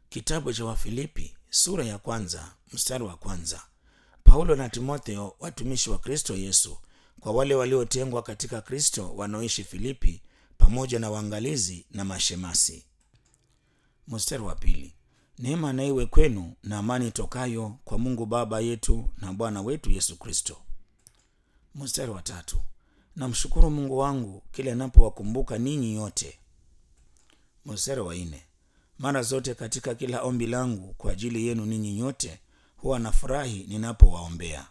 Kitabu cha Wafilipi sura ya kwanza mstari wa kwanza. Paulo na Timotheo watumishi wa Kristo Yesu kwa wale waliotengwa katika Kristo wanaoishi Filipi pamoja na waangalizi na mashemasi. Mstari wa pili. Neema na iwe kwenu na amani tokayo kwa Mungu Baba yetu na Bwana wetu Yesu Kristo. Mstari wa tatu. Namshukuru Mungu wangu kila ninapowakumbuka ninyi yote. Mstari wa nne. Mara zote katika kila ombi langu kwa ajili yenu ninyi nyote huwa nafurahi ninapowaombea.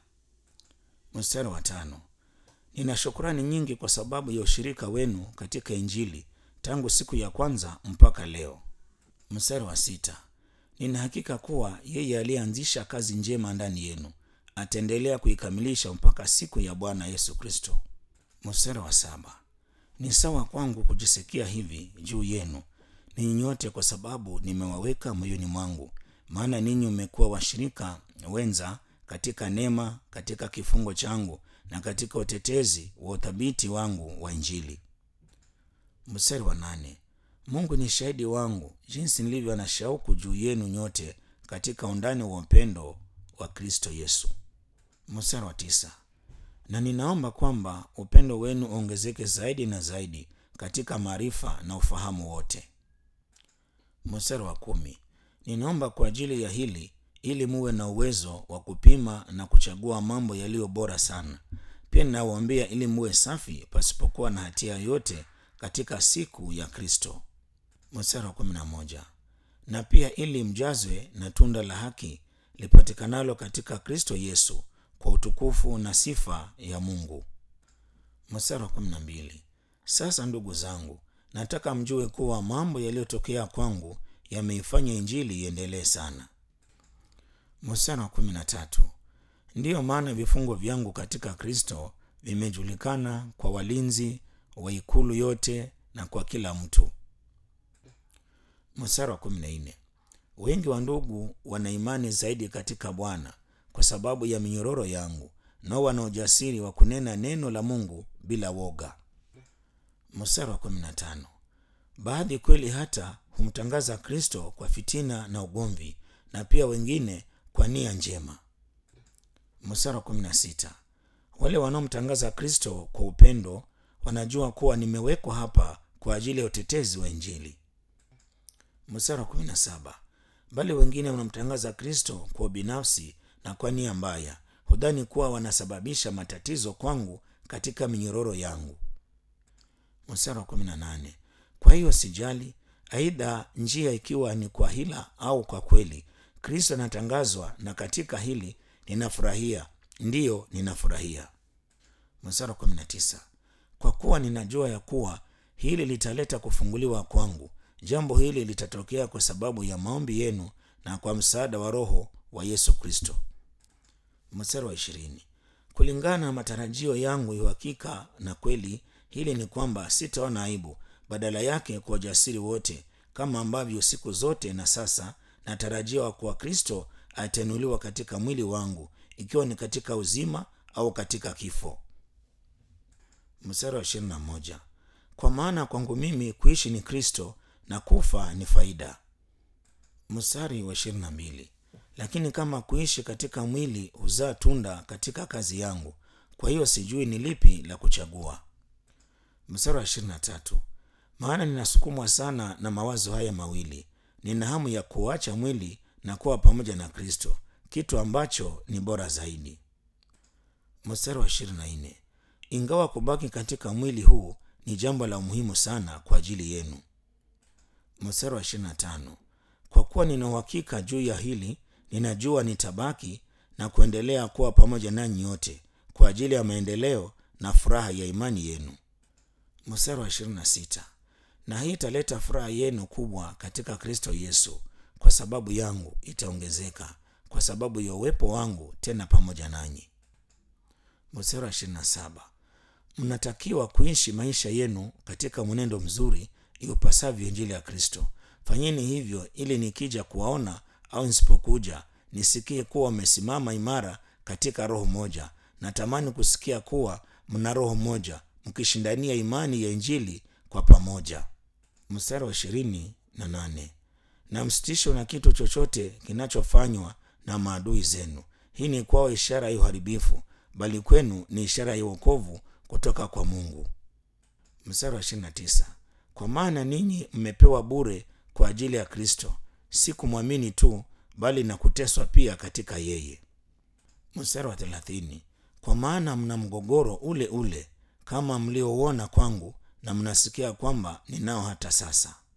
Mstari wa tano. Nina shukrani nyingi kwa sababu ya ushirika wenu katika Injili tangu siku ya kwanza mpaka leo. Mstari wa sita. Nina hakika kuwa yeye aliyeanzisha kazi njema ndani yenu ataendelea kuikamilisha mpaka siku ya Bwana Yesu Kristo. Mstari wa saba. Ni sawa kwangu kujisikia hivi juu yenu ninyi nyote kwa sababu nimewaweka moyoni mwangu, maana ninyi mmekuwa washirika wenza katika neema, katika kifungo changu na katika utetezi wa uthabiti wangu wa Injili. Mstari wa nane. Mungu ni shahidi wangu jinsi nilivyo na shauku juu yenu nyote katika undani wa upendo wa Kristo Yesu. Mstari wa tisa. Na ninaomba kwamba upendo wenu uongezeke zaidi na zaidi katika maarifa na ufahamu wote. Mstari wa kumi. Ninaomba kwa ajili ya hili ili muwe na uwezo wa kupima na kuchagua mambo yaliyo bora sana. Pia ninawaombea ili muwe safi pasipokuwa na hatia yoyote katika siku ya Kristo. Mstari wa kumi na moja. Na pia ili mjazwe na tunda la haki lipatikanalo katika Kristo Yesu kwa utukufu na sifa ya Mungu. Mstari wa kumi na mbili. Sasa ndugu zangu, nataka mjue kuwa mambo yaliyotokea kwangu yameifanya injili iendelee sana. Mstari wa kumi na tatu. Ndiyo maana vifungo vyangu katika Kristo vimejulikana kwa walinzi wa ikulu yote na kwa kila mtu. Mstari wa kumi na nne. Wengi wa ndugu wana imani zaidi katika Bwana kwa sababu ya minyororo yangu, nao wana ujasiri wa kunena neno la Mungu bila woga. Mstari wa kumi na tano. Baadhi kweli hata humtangaza Kristo kwa fitina na ugomvi, na pia wengine kwa nia njema. Mstari wa kumi na sita. Wale wanaomtangaza Kristo kwa upendo wanajua kuwa nimewekwa hapa kwa ajili ya utetezi wa Injili. Mstari wa kumi na saba. Bali wengine wanamtangaza Kristo kwa ubinafsi na kwa nia mbaya, hudhani kuwa wanasababisha matatizo kwangu katika minyororo yangu. Mstari wa kumi na nane. Kwa hiyo sijali, aidha njia ikiwa ni kwa hila au kwa kweli, Kristo anatangazwa, na katika hili ninafurahia, ndiyo ninafurahia. Mstari wa kumi na tisa. Kwa kuwa ninajua ya kuwa hili litaleta kufunguliwa kwangu. Jambo hili litatokea kwa sababu ya maombi yenu na kwa msaada wa Roho wa Yesu Kristo. Mstari wa ishirini. Kulingana na matarajio yangu ya uhakika na kweli, hili ni kwamba sitaona aibu, badala yake kwa ujasiri wote, kama ambavyo siku zote na sasa natarajiwa kuwa Kristo atainuliwa katika mwili wangu, ikiwa ni katika uzima au katika kifo. Mstari wa ishirini na moja. Kwa maana kwangu mimi kuishi ni Kristo na kufa ni faida. Mstari wa ishirini na mbili. Lakini kama kuishi katika mwili huzaa tunda katika kazi yangu, kwa hiyo sijui ni lipi la kuchagua. Mstari wa ishirini na tatu. Maana ninasukumwa sana na mawazo haya mawili, nina hamu ya kuacha mwili na kuwa pamoja na Kristo, kitu ambacho ni bora zaidi. Mstari wa ishirini na nne. Ingawa kubaki katika mwili huu ni jambo la muhimu sana kwa ajili yenu. Mstari wa ishirini na tano. Kwa kuwa nina uhakika juu ya hili, ninajua nitabaki na kuendelea kuwa pamoja nanyi yote kwa ajili ya maendeleo na furaha ya imani yenu. Mstari wa ishirini na sita. Na hii italeta furaha yenu kubwa katika Kristo Yesu, kwa sababu yangu itaongezeka kwa sababu ya uwepo wangu tena pamoja nanyi. Mstari wa ishirini na saba. Mnatakiwa kuishi maisha yenu katika mwenendo mzuri iupasavyo Injili ya Kristo. Fanyeni hivyo ili nikija kuwaona au nisipokuja nisikie kuwa mmesimama imara katika roho moja. Natamani kusikia kuwa mna roho moja mkishindania imani ya Injili kwa pamoja. Mstari wa ishirini na nane. na msitishwe na kitu chochote kinachofanywa na maadui zenu hii ni kwao ishara ya uharibifu bali kwenu ni ishara ya uokovu kutoka kwa mungu mstari wa 29 kwa maana ninyi mmepewa bure kwa ajili ya kristo si kumwamini tu bali na kuteswa pia katika yeye mstari wa 30 kwa maana mna mgogoro ule ule kama mliouona kwangu na mnasikia kwamba ninao hata sasa